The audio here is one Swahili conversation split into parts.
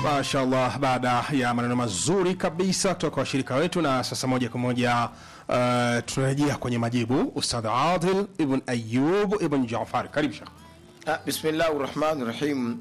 Mashallah, baada ya maneno mazuri kabisa kutoka kwa washirika wetu, na sasa moja kwa moja uh, tunarejea kwenye majibu. Ustadh Adil ibn Ayub ibn Jafar, karibu Sheikh. Ah, bismillahi rahmani rahim.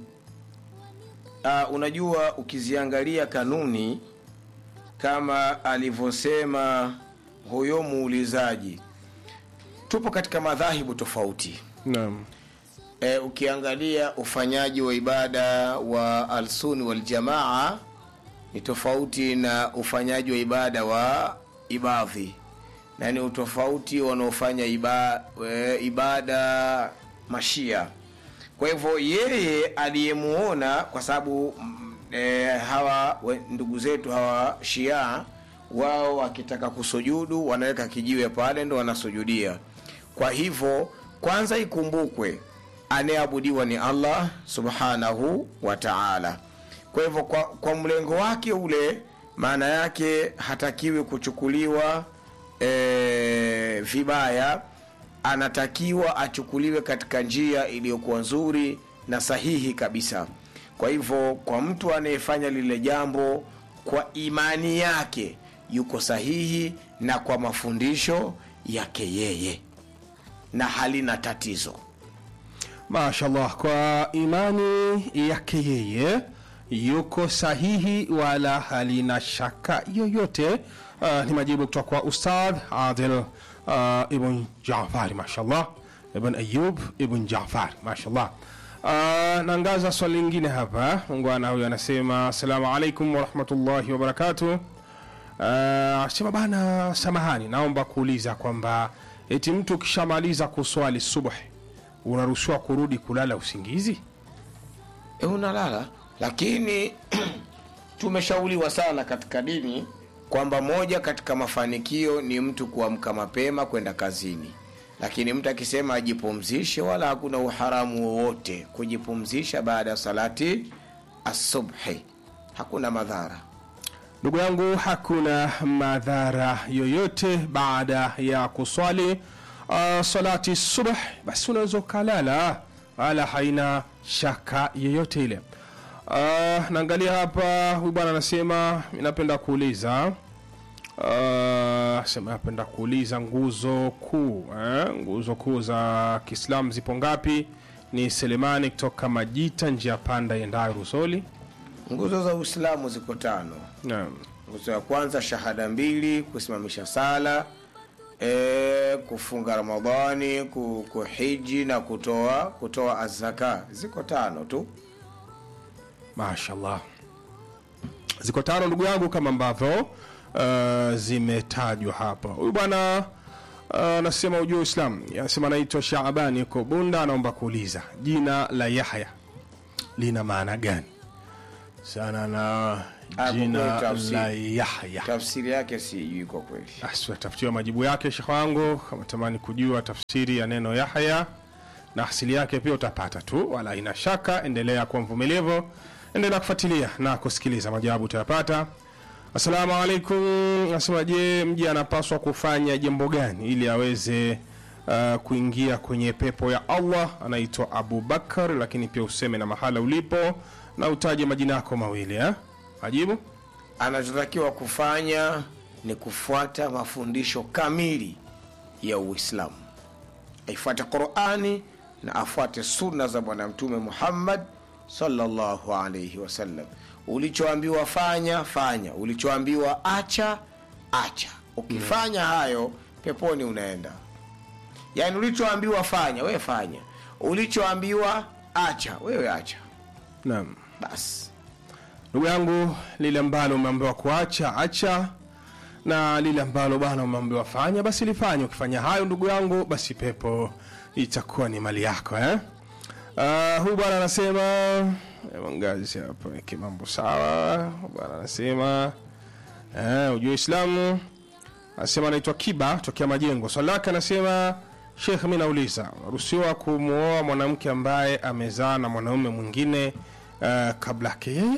Ah, unajua ukiziangalia kanuni kama alivyosema huyo muulizaji, tupo katika madhahibu tofauti. Naam. E, ukiangalia ufanyaji wa ibada wa alsuni waljamaa ni tofauti na ufanyaji wa ibada wa ibadhi, na ni utofauti wanaofanya iba, e, ibada mashia. Kwa hivyo yeye aliyemuona, kwa sababu mm, e, hawa we- ndugu zetu hawa shia wao wakitaka kusujudu wanaweka kijiwe pale ndo wanasujudia. Kwa hivyo kwanza ikumbukwe anayeabudiwa ni Allah subhanahu wa ta'ala. Kwa hivyo kwa, kwa mlengo wake ule, maana yake hatakiwi kuchukuliwa e, vibaya, anatakiwa achukuliwe katika njia iliyokuwa nzuri na sahihi kabisa. Kwa hivyo kwa mtu anayefanya lile jambo kwa imani yake yuko sahihi na kwa mafundisho yake yeye na halina tatizo. Mashallah, kwa imani yake yeye yuko sahihi wala halina shaka yoyote. Uh, ni majibu kutoka kwa Ustadh Adil uh, ibn Jafari, mashallah, ibn Ayub ibn Jafari, mashallah. Uh, naangaza swali lingine hapa. Mungwana huyu anasema assalamu alaikum warahmatullahi wabarakatuh. Uh, sema bana, samahani, naomba kuuliza kwamba eti mtu ukishamaliza kuswali subuhi unaruhusiwa kurudi kulala usingizi? e, unalala lakini tumeshauriwa sana katika dini kwamba moja katika mafanikio ni mtu kuamka mapema kwenda kazini lakini mtu akisema ajipumzishe wala hakuna uharamu wowote kujipumzisha baada ya salati asubhi hakuna madhara Ndugu yangu, hakuna madhara yoyote baada ya kuswali uh, salati subh, basi unaweza ukalala, wala haina shaka yoyote ile. Uh, naangalia hapa, huyu bwana anasema mi napenda kuuliza uh, sema napenda kuuliza nguzo kuu eh? nguzo kuu za Kiislamu zipo ngapi? Ni Selemani kutoka Majita, njia panda yendayo Rusoli. nguzo za uislamu ziko tano Naam. nguzo ya kwanza shahada mbili kusimamisha sala e, kufunga ramadhani ku- kuhiji na kutoa kutoa azaka ziko tano tu mashallah ziko tano ndugu yangu kama ambavyo uh, zimetajwa hapa huyu bwana uh, anasema ujua uislam anasema anaitwa shaabani yuko bunda anaomba kuuliza jina la yahya lina maana gani sana na Ah, jina kwa kweli tafsiri. la yahya tafsiri yake sijui kwa kweli basi watafutiwa majibu yake shekh wangu kama tamani kujua tafsiri ya neno yahya na asili yake pia utapata tu wala ina shaka endelea kuwa mvumilivu endelea kufuatilia na kusikiliza majawabu utayapata assalamu alaikum nasema je mji anapaswa kufanya jambo gani ili aweze uh, kuingia kwenye pepo ya allah anaitwa abu bakar lakini pia useme na mahala ulipo na utaje majina yako mawili eh? majibu anachotakiwa kufanya ni kufuata mafundisho kamili ya uislamu aifuate qurani na afuate sunna za bwana mtume muhammad sallallahu alaihi wasallam ulichoambiwa fanya fanya ulichoambiwa acha acha ukifanya hayo peponi unaenda yaani ulichoambiwa fanya wewe fanya ulichoambiwa acha wewe acha naam basi ndugu yangu lile ambalo umeambiwa kuacha acha na lile ambalo bwana umeambiwa fanya basi lifanye ukifanya hayo ndugu yangu basi pepo itakuwa ni mali yako eh? uh, huyu bwana anasema eh, ngazi hapa weke mambo sawa Huyu bwana anasema eh, ujue islamu anasema anaitwa kiba tokea majengo swali lake anasema shekh mi nauliza ruhusiwa kumwoa mwanamke ambaye amezaa na mwanaume mwingine uh, kabla yake yeye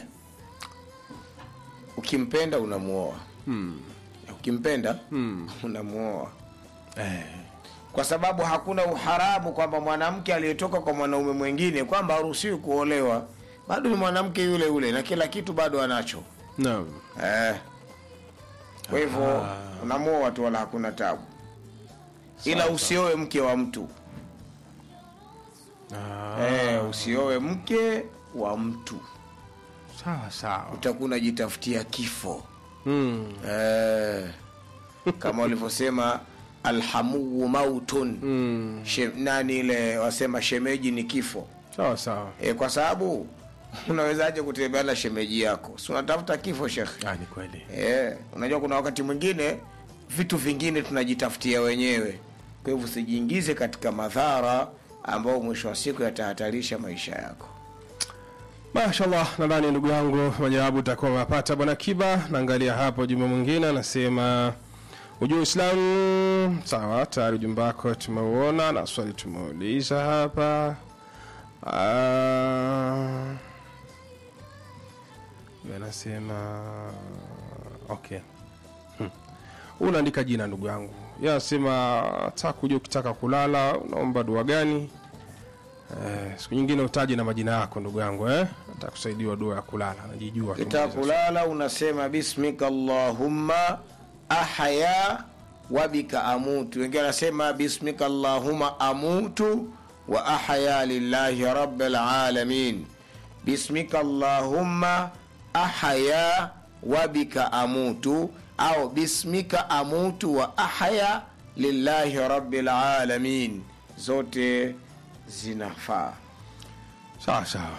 ukimpenda unamuoa hmm. ukimpenda hmm. unamuoa eh. kwa sababu hakuna uharamu kwamba mwanamke aliyetoka kwa mwanaume mwingine kwamba haruhusiwi kuolewa bado ni mwanamke yule yule na kila kitu bado anacho naam eh. kwa hivyo unamoa watu wala hakuna tabu ila usioe mke wa mtu Ah, eh, usioe mke wa mtu sawa sawa utakuwa unajitafutia kifo mm. eh, kama walivyosema alhamuu mautun Mm. She, nani ile wasema shemeji ni kifo sawa sawa e, kwa sababu unawezaje kutembea na shemeji yako si unatafuta kifo shekhe ah, ni kweli e, unajua kuna wakati mwingine vitu vingine tunajitafutia wenyewe kwa hivyo usijiingize katika madhara ambayo mwisho wa siku yatahatarisha maisha yako mashallah nadhani ndugu yangu majawabu utakuwa umepata bwana kiba naangalia hapo jumbe mwingine anasema ujua uislamu sawa tayari ujumbe wako tumeuona na swali tumeuliza hapa Ah, huyu anasema okay Hmm. unaandika jina ndugu yangu ye anasema taka kujua ukitaka kulala unaomba dua gani Eh, siku nyingine utaje na majina yako ndugu yangu eh? atakusaidiwa dua ya kulala najijua tu kitaka mwenyezi. kulala unasema bismika allahumma ahya wabika amutu wengine anasema bismika allahumma amutu wa ahya lillahi rabbil alamin bismika allahumma ahya wabika amutu au bismika amutu wa ahya lillahi rabbil alamin zote zinafaa sawa sawa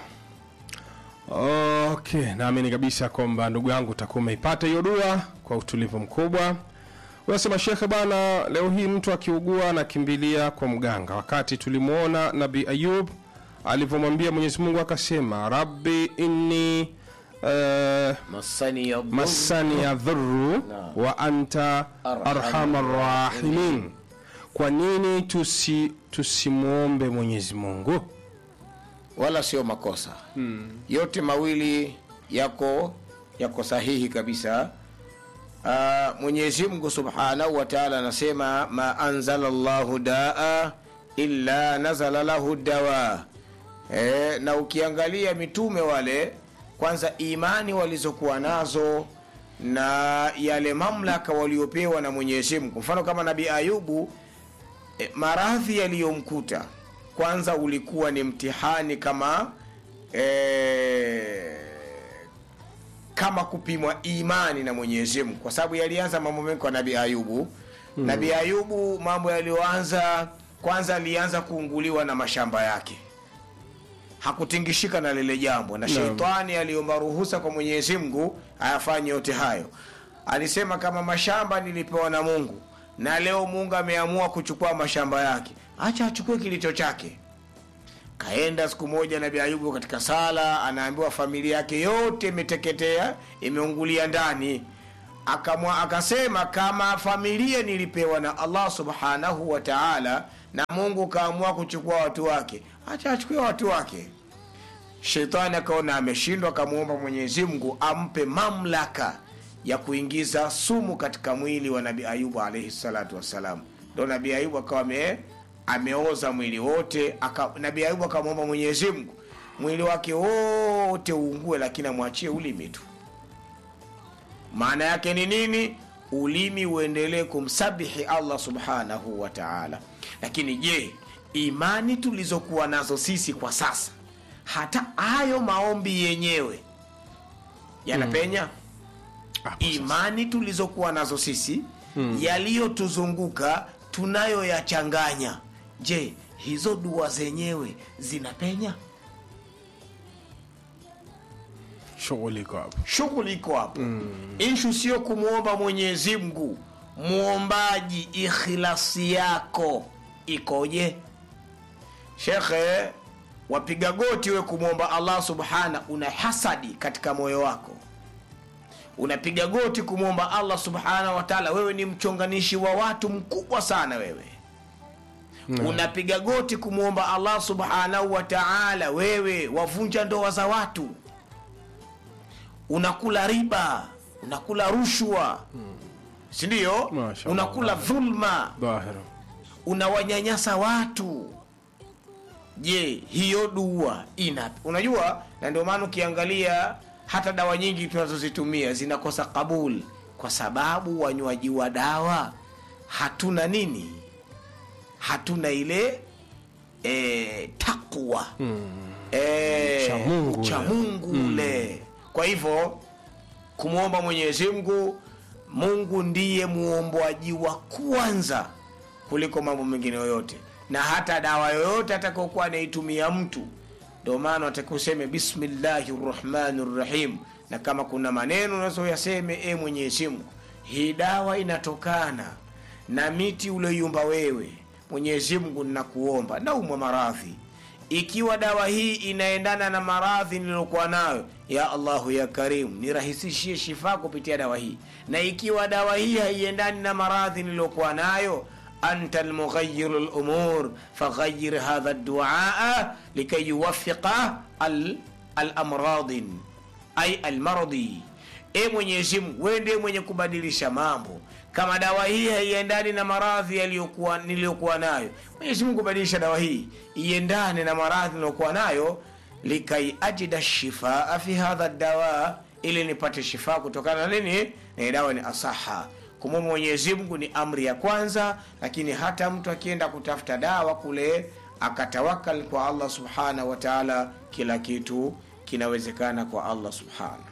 okay naamini kabisa kwamba ndugu yangu utakuwa umeipata hiyo dua kwa utulivu mkubwa unasema shekhe bana leo hii mtu akiugua anakimbilia kwa mganga wakati tulimwona nabii ayub alivyomwambia mwenyezi mungu akasema rabbi inni uh, masani ya dhurru masani ya dhurru wa anta arhamar rahimin kwa nini tusi tusimwombe mwenyezi mungu wala sio makosa hmm. yote mawili yako yako sahihi kabisa uh, mwenyezi mungu subhanahu wa taala anasema ma anzala llahu daa illa nazala lahu dawa e, na ukiangalia mitume wale kwanza imani walizokuwa nazo na yale mamlaka waliopewa na mwenyezi mungu mfano kama nabii ayubu e, maradhi yaliyomkuta kwanza ulikuwa ni mtihani kama e, kama kupimwa imani na mwenyezi mungu kwa sababu yalianza mambo mengi kwa nabii ayubu hmm. nabii ayubu mambo yaliyoanza kwanza alianza kuunguliwa na mashamba yake hakutingishika na lile jambo na Naam. sheitani aliomba ruhusa kwa mwenyezi mungu ayafanye yote hayo alisema kama mashamba nilipewa na mungu na leo mungu ameamua kuchukua mashamba yake acha achukue kilicho chake kaenda siku moja nabii ayubu katika sala anaambiwa familia yake yote imeteketea imeungulia ndani Akamwa, akasema kama familia nilipewa na allah subhanahu wa taala na mungu kaamua kuchukua watu wake acha achukue watu wake shetani akaona ameshindwa akamwomba mwenyezi mungu ampe mamlaka ya kuingiza sumu katika mwili wa nabii ayubu alaihi salatu wassalam ndo nabii ayubu akawa ame, ameoza mwili wote aka, nabii ayubu akamwomba mwenyezi mungu mwili wake wote uungue lakini amwachie ulimi tu maana yake ni nini ulimi uendelee kumsabihi allah subhanahu wa taala lakini je imani tulizokuwa nazo sisi kwa sasa hata hayo maombi yenyewe yanapenya Hapo sasa. imani tulizokuwa nazo sisi hmm. yaliyotuzunguka tunayoyachanganya je hizo dua zenyewe zinapenya shughuli iko hapo shughuli iko hapo mm. ishu sio kumwomba mwenyezi mungu mwombaji ikhilasi yako ikoje shekhe wapiga goti we kumwomba allah subhana una hasadi katika moyo wako unapiga goti kumwomba allah subhanahu wataala wewe ni mchonganishi wa watu mkubwa sana wewe Naam. unapiga goti kumwomba allah subhanahu wa taala wewe wavunja ndoa za watu unakula riba unakula rushwa sindio Mashallah. unakula dhulma dhahira unawanyanyasa watu je hiyo dua ina unajua na ndio maana ukiangalia hata dawa nyingi tunazozitumia zinakosa kabul kwa sababu wanywaji wa dawa hatuna nini hatuna ile e, takwa e, Cha Mungu ule. cha Mungu ule kwa hivyo kumwomba mwenyezi mungu mungu ndiye muombaji wa kwanza kuliko mambo mengine yoyote na hata dawa yoyote atakaokuwa anaitumia mtu ndio maana atakiwa useme bismillahi rrahmani rrahim na kama kuna maneno unazoyaseme e mwenyezi mungu hii dawa inatokana na miti ulioiumba wewe mwenyezi mungu ninakuomba naumwa maradhi ikiwa dawa hii inaendana na maradhi niliyokuwa nayo ya allahu ya karimu nirahisishie shifa kupitia dawa hii na ikiwa dawa hii haiendani na maradhi niliyokuwa nayo anta lmughayiru lumur faghayir hadha duaa likay yuwafiqa al- alamradin ay almardi e mwenyezi mungu wewe ndiye mwenye kubadilisha mambo kama dawa hii haiendani na maradhi yaliyokuwa niliyokuwa nayo mwenyezi mungu badilisha dawa hii iendane na maradhi niliyokuwa nayo likai ajida shifaa fi hadha dawa ili nipate shifaa kutokana na nini na hii dawa ni asaha kumwomba mwenyezi mungu ni amri ya kwanza lakini hata mtu akienda kutafuta dawa kule akatawakal kwa allah subhanahu wa taala kila kitu kinawezekana kwa allah subhanahu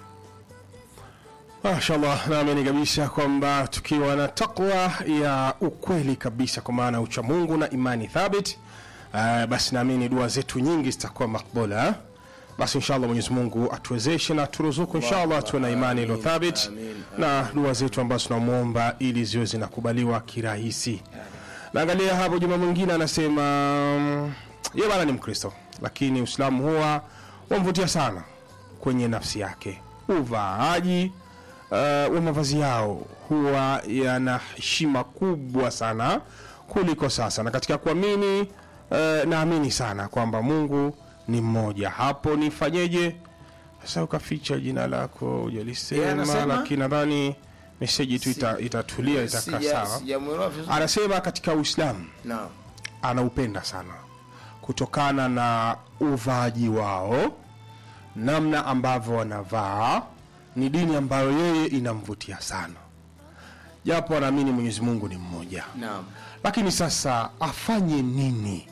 mashallah naamini kabisa kwamba tukiwa na takwa ya ukweli kabisa kwa maana ucha mungu na imani thabit uh, basi naamini dua zetu nyingi zitakuwa makbula basi inshallah mwenyezi mungu atuwezeshe na turuzuku inshallah tuwe na imani iliyo thabit amin, na dua zetu ambazo tunamwomba ili ziwe zinakubaliwa kirahisi naangalia hapo juma mwingine anasema mm, ye bana ni mkristo lakini uislamu huwa wamvutia sana kwenye nafsi yake uvaaji uh, wa mavazi yao huwa yana heshima kubwa sana kuliko sasa na katika kuamini uh, naamini sana kwamba mungu ni mmoja hapo nifanyeje sasa ukaficha jina lako Yeye ujalisema anasema? lakini nadhani meseji tu ita, itatulia itakaa Sija- sawa sijamwelewa vizuri. anasema katika uislamu Naam. anaupenda sana kutokana na uvaaji wao namna ambavyo wanavaa ni dini ambayo yeye inamvutia sana japo anaamini mwenyezi mungu ni mmoja Naam. lakini sasa afanye nini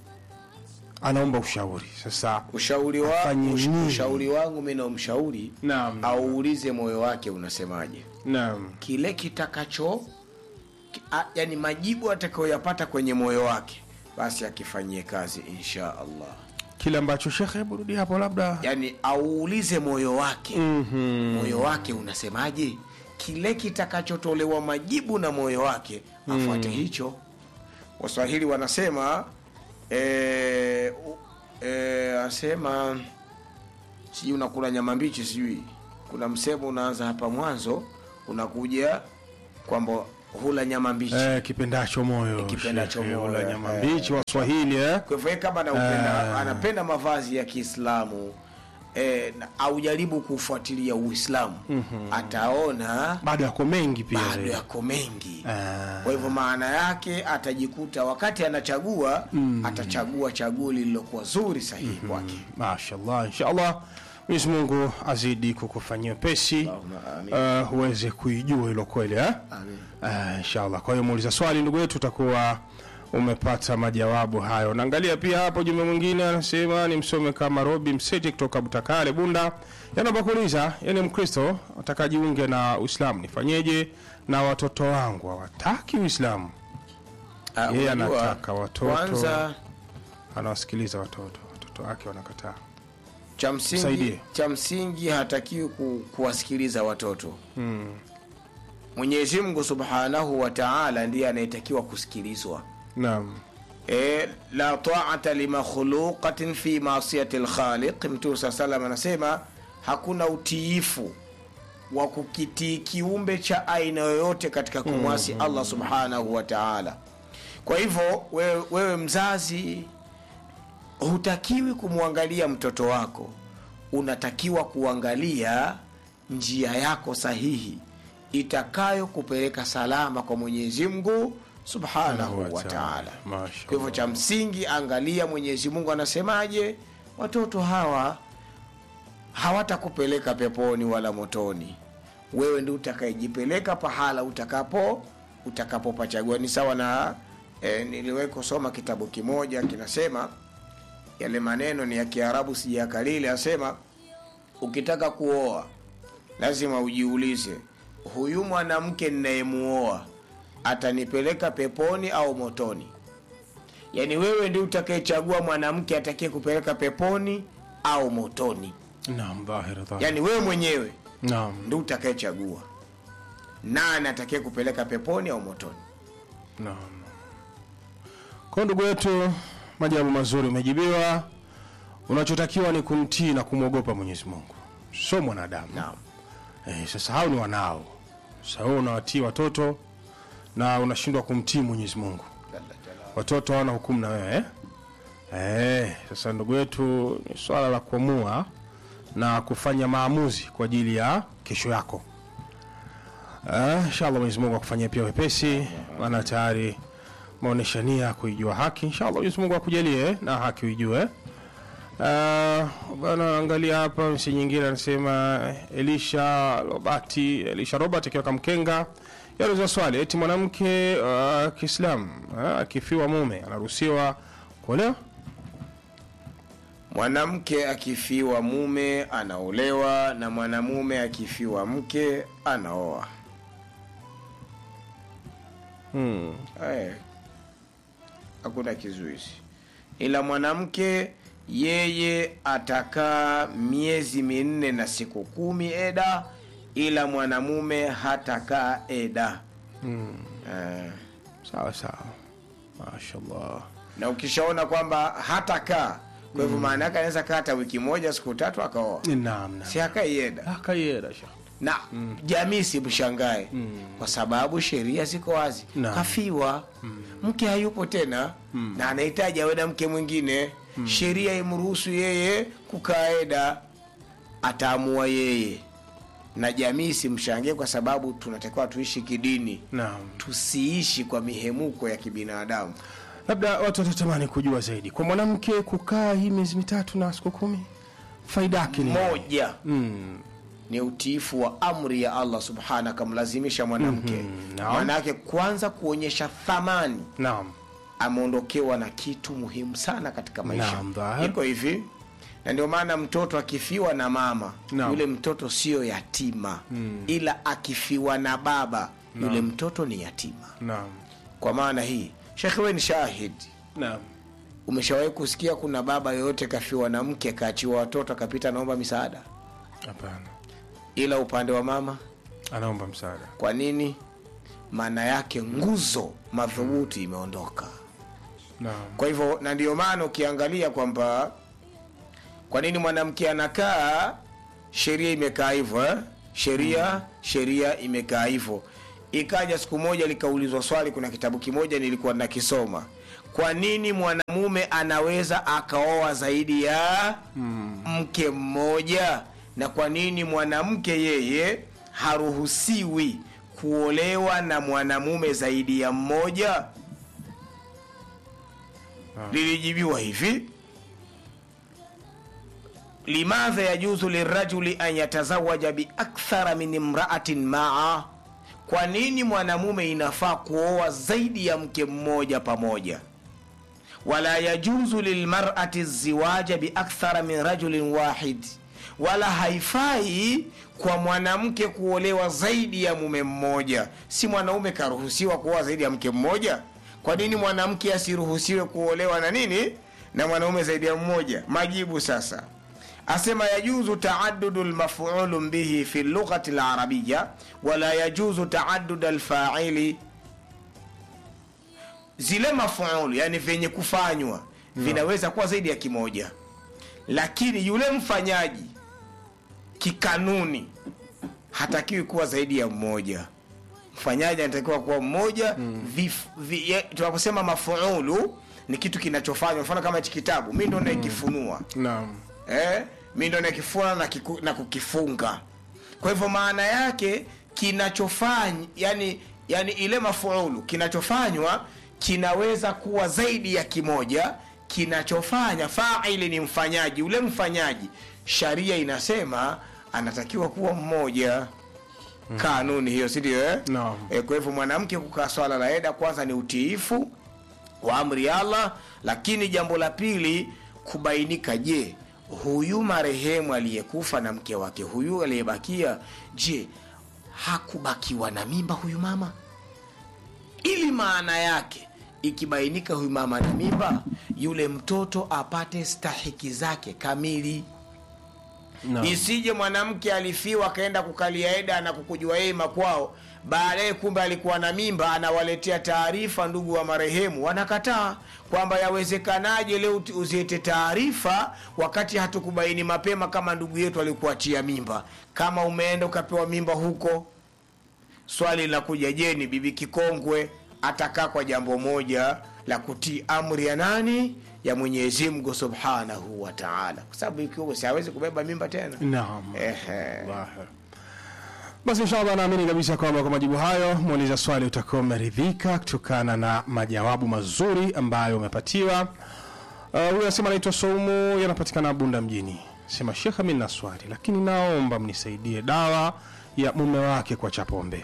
anaomba ushauri sasa ushauri wa, Afanye ush, nini? ushauri wangu mi naumshauri Naam. auulize moyo wake unasemaje naam kile kitakacho ki- a- yani majibu atakayoyapata kwenye moyo wake basi akifanyie kazi insha allah kile ambacho shekhe burudi hapo labda yani auulize moyo wake Mhm. moyo wake unasemaje kile kitakachotolewa majibu na moyo wake afuate hicho waswahili wanasema eh, u- eh, asema sijui unakula nyama mbichi sijui kuna msemo unaanza hapa mwanzo unakuja kwamba hula nyama mbichi eh, kipendacho moyo Kipendacho shekhe, moyo, wala nyama eh, mbichi waswahili eh? kwa hivyo yeye kama anaupenda, anapenda mavazi ya kiislamu eh, na- aujaribu kufuatilia uislamu ataona bado yako mengi pia bado zaidi. yako mengi Ah. kwa hivyo maana yake atajikuta wakati anachagua atachagua chaguo lililokuwa zuri sahihi kwake mashallah inshallah mwenyezi mungu azidi kukufanyia pesi Allahumma uh, uweze kuijua hilo kweli eh? Amin. uh, inshallah kwa hiyo muuliza swali ndugu yetu utakuwa umepata majawabu hayo naangalia pia hapo jume mwingine anasema ni msome kama robi mseti kutoka butakale bunda yanaomba kuuliza yani mkristo atakajiunge na uislamu nifanyeje na watoto wangu hawataki uislamu Ah, Yeye unajua, anataka watoto. kwanza anawasikiliza watoto watoto wake wanakataa cha msingi Msaidie. cha msingi hatakiwi ku, kuwasikiliza watoto mwenyezi mungu subhanahu wa taala ndiye anayetakiwa kusikilizwa naam e, la taata limakhluqatin fi masiyati lkhaliq mtume saa salam anasema hakuna utiifu wa kukitii kiumbe cha aina yoyote katika kumwasi allah subhanahu wa taala kwa hivyo wewe, wewe mzazi hutakiwi kumwangalia mtoto wako unatakiwa kuangalia njia yako sahihi itakayo kupeleka salama kwa mwenyezi mungu subhanahu wa taala Mashallah. kwa hivyo cha msingi angalia mwenyezi mungu anasemaje watoto hawa hawatakupeleka peponi wala motoni wewe ndi utakayejipeleka pahala utakapo utakapopachagua ni sawa na e, niliwahi kusoma kitabu kimoja kinasema yale maneno ni ya kiarabu sijakalili asema ukitaka kuoa lazima ujiulize huyu mwanamke ninayemuoa atanipeleka peponi au motoni yaani wewe ndi utakayechagua mwanamke atakaye kupeleka peponi au motoni Naam, dhahir dhahir. yaani wewe mwenyewe Naam. ndi utakayechagua nani atakaye kupeleka peponi au motoni Naam. Kwa ndugu yetu, majawabu mazuri umejibiwa. Unachotakiwa ni kumtii na kumwogopa Mwenyezi Mungu, sio mwanadamu. naam Eh, sasa hao ni wanao. Sasa wewe unawatii watoto na unashindwa kumtii Mwenyezi Mungu. Watoto hawana hukumu na wewe eh? Eh, sasa ndugu yetu, ni swala la kuamua na kufanya maamuzi kwa ajili ya kesho yako. Eh, inshallah Mwenyezi Mungu akufanyia pia wepesi, maana tayari maonesha nia kuijua haki. Inshallah Mwenyezi Mungu akujalie na haki uijue. Uh, bana angalia hapa msi nyingine anasema Elisha Robati Elisha Robert akiwa Kamkenga yauliza swali eti mwanamke uh, Kiislamu uh, akifiwa mume anaruhusiwa kuolewa? mwanamke akifiwa mume anaolewa na mwanamume akifiwa mke anaoa Hmm. Eh, hakuna kizuizi ila mwanamke yeye atakaa miezi minne na siku kumi eda ila mwanamume hatakaa eda Hmm. eh, Sawa sawa, mashallah. na ukishaona kwamba hatakaa kwa hivyo maana yake anaweza kaa hata wiki moja siku tatu akaoa Naam, naam. si hakai eda Akayera shekh. na jamii simshangae kwa sababu sheria ziko wazi Naam. kafiwa mke hayupo tena na anahitaji awe na mke mwingine sheria imruhusu yeye kukaeda ataamua yeye na jamii simshangie kwa sababu tunatakiwa tuishi kidini Naam. tusiishi kwa mihemuko ya kibinadamu Labda watu watatamani kujua zaidi, kwa mwanamke kukaa hii miezi mitatu na siku kumi, faida yake ni nini? moja Mm. ni utiifu wa amri ya allah subhana akamlazimisha mwanamke naam. maanake kwanza kuonyesha thamani Naam. ameondokewa na kitu muhimu sana katika maisha Naam, dhahir. iko hivi na ndio maana mtoto akifiwa na mama Naam. yule mtoto sio yatima ila akifiwa na baba yule mtoto ni yatima Naam. kwa maana hii shekhe we ni shahidi Naam. umeshawahi kusikia kuna baba yoyote kafiwa na mke kaachiwa watoto akapita anaomba misaada Hapana. ila upande wa mama Anaomba msaada. kwa nini maana yake nguzo madhubuti imeondoka Naam. kwa hivyo na ndio maana ukiangalia kwamba kwa nini mwanamke anakaa sheria imekaa hivyo eh? sheria sheria imekaa hivyo ikaja siku moja likaulizwa swali kuna kitabu kimoja nilikuwa nakisoma kwa nini mwanamume anaweza akaoa zaidi ya mke mmoja na kwa nini mwanamke yeye haruhusiwi kuolewa na mwanamume zaidi ya mmoja lilijibiwa hivi limadha yajuzu lirajuli an yatazawaja biakthara min imraatin maa kwa nini mwanamume inafaa kuoa zaidi ya mke mmoja pamoja wala yajuzu lilmarati ziwaja biakthara min rajulin wahid wala haifai kwa mwanamke kuolewa zaidi ya mume mmoja si mwanaume karuhusiwa kuoa zaidi ya mke mmoja kwa nini mwanamke asiruhusiwe kuolewa na nini na mwanaume zaidi ya mmoja majibu sasa asema yajuzu taadudu lmafulu bihi fi lughati larabiya wala yajuzu taadud alfaili zile mafuulu yani vyenye kufanywa vinaweza kuwa zaidi ya kimoja lakini yule mfanyaji kikanuni hatakiwi kuwa zaidi ya mmoja mfanyaji anatakiwa kuwa mmoja vif, vi, ye- tunaposema mafuulu ni kitu kinachofanywa mfano kama hichi kitabu mi ndo nakifunua Naam. eh, mi ndo nakifuna na, kiku, na kukifunga kwa hivyo maana yake kinachofanya yani yani ile mafuulu kinachofanywa kinaweza kuwa zaidi ya kimoja kinachofanya faili ni mfanyaji ule mfanyaji sharia inasema anatakiwa kuwa mmoja kanuni hiyo sindio eh? Naam. e, kwa hivyo mwanamke kukaa swala la eda kwanza ni utiifu wa amri ya allah lakini jambo la pili kubainika je huyu marehemu aliyekufa na mke wake huyu aliyebakia je hakubakiwa na mimba huyu mama ili maana yake ikibainika huyu mama na mimba yule mtoto apate stahiki zake kamili Naam. isije mwanamke alifiwa akaenda kukalia eda na kukujua yeye makwao baadaye kumbe alikuwa na mimba anawaletea taarifa ndugu wa marehemu wanakataa kwamba yawezekanaje leo uti- uziete taarifa wakati hatukubaini mapema kama ndugu yetu alikuachia mimba kama umeenda ukapewa mimba huko swali linakuja je ni bibi kikongwe atakaa kwa jambo moja la kutii amri ya nani ya mwenyezi mungu subhanahu wa taala kwa sababu ikiwa si hawezi kubeba mimba tena Naam. Ehe. Dhahir. basi inshallah naamini kabisa kwamba kwa majibu hayo muuliza swali utakuwa umeridhika kutokana na majawabu mazuri ambayo umepatiwa Uh, huyu anasema anaitwa Saumu, yanapatikana Bunda mjini. Sema shekha, mimi na swali, lakini naomba mnisaidie dawa ya mume wake kwa chapombe.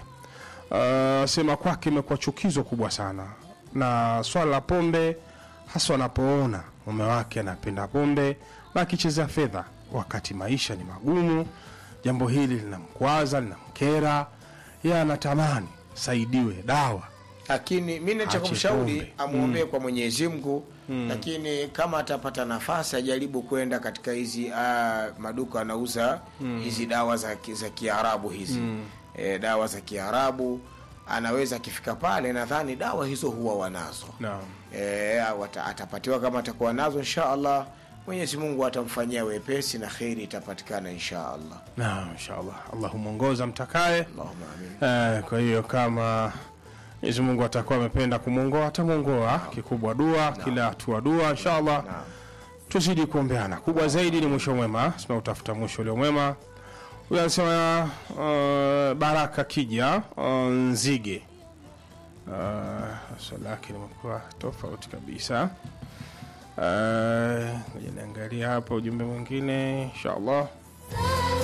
Uh, sema kwake imekuwa chukizo kubwa sana, na swala la pombe, hasa anapoona mume wake anapenda pombe na akichezea fedha wakati maisha ni magumu. Jambo hili linamkwaza, linamkera, yeye anatamani saidiwe dawa. lakini mi nacha Ache kumshauri pombe. amwombee kwa mwenyezi mungu lakini kama atapata nafasi ajaribu kwenda katika hizi ah, maduka anauza hizi dawa za, ki- za kiarabu hizi e, dawa za kiarabu anaweza akifika pale nadhani dawa hizo huwa wanazo Naam. e, wata, atapatiwa kama atakuwa nazo insha allah mwenyezi mungu atamfanyia wepesi na kheri itapatikana insha allah Naam, inshallah. Allahu mwongoza mtakaye. allahuma amin Eh, kwa hiyo kama Mwenyezi Mungu atakuwa amependa kumwongoa atamwongoa. Kikubwa dua, kila hatua dua, inshallah. Naam. Tuzidi kuombeana. Kubwa zaidi ni mwisho mwema, sima utafuta mwisho ulio mwema. Huyu anasema uh, Baraka Kija uh, Nzige. Uh, swali lake limekuwa tofauti kabisa. Uh, ngoja niangalia hapa ujumbe mwingine inshallah.